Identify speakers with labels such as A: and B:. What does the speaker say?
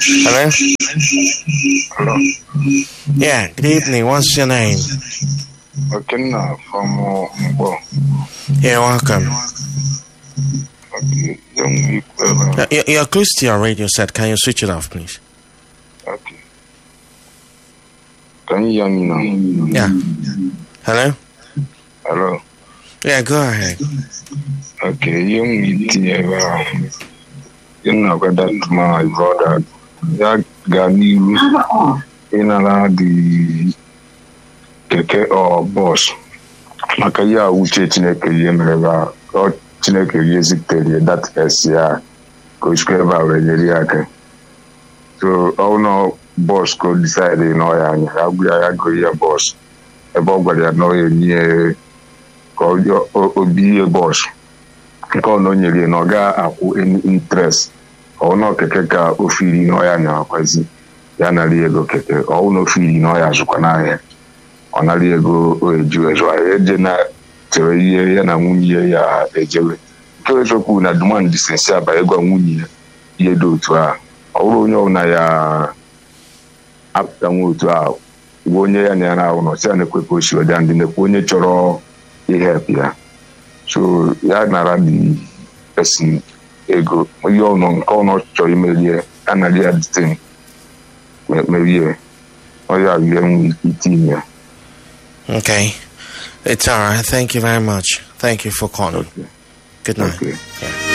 A: Hello?
B: Hello.
A: Yeah, good evening. What's your name?
B: Okenna from uh, Mbo.
A: You're welcome.
B: Okay. Young people.
A: Uh, You're you're close to your radio set. Can you switch it off, please?
B: Okay. Can you hear me now?
A: Yeah. Hello?
B: Hello.
A: Yeah, go ahead.
B: Okay. Young meeting ever. You know, got that my brother. Ya gaa n'ihu ịnara the keke or bọs maka ihe a uche chineke ihe mere ebe a ọ chineke ihe zitere ya that esi ya ka o sikwa ebe a wee nyere ya aka so ọ na bọs ka o decide na ọ ya anya ya gwụ ya ya go ihe bọs ebe ọ gwara ya na ọ ya enye ka ọ- o- obi ihe bọs nke ọ na o nyere ya na ọ ga-akwụ any interest ọ na keke ka ofe iri na ọ ya na-akwazi ya nara ego keke ọ na ofe iri na ọ ya azụkwa n'ahịa ọ nara ego o eji ezu ahịa eje na chere ihe ya na nwunye ya ejewe nke eziokwu na demand disensi aba ịgwa nwunye ya ihe dị otu a ọ bụrụ onye ọbụla ya apụta nwa otu a gwa onye ya na ya na-ahụ na ọsị ya na-ekwe ka o si weda ndị nekwa onye chọrọ ihep ya so ya nara the person ego ihe ọnụ nke ọnụ chọrọ imerie ya nara ya detain merie ọ ya ihe nwere ike itinye ya
A: Okay. It's all right. Thank you very much. Thank you for calling.
B: Okay.
A: Good night.
B: Okay.
A: Yeah.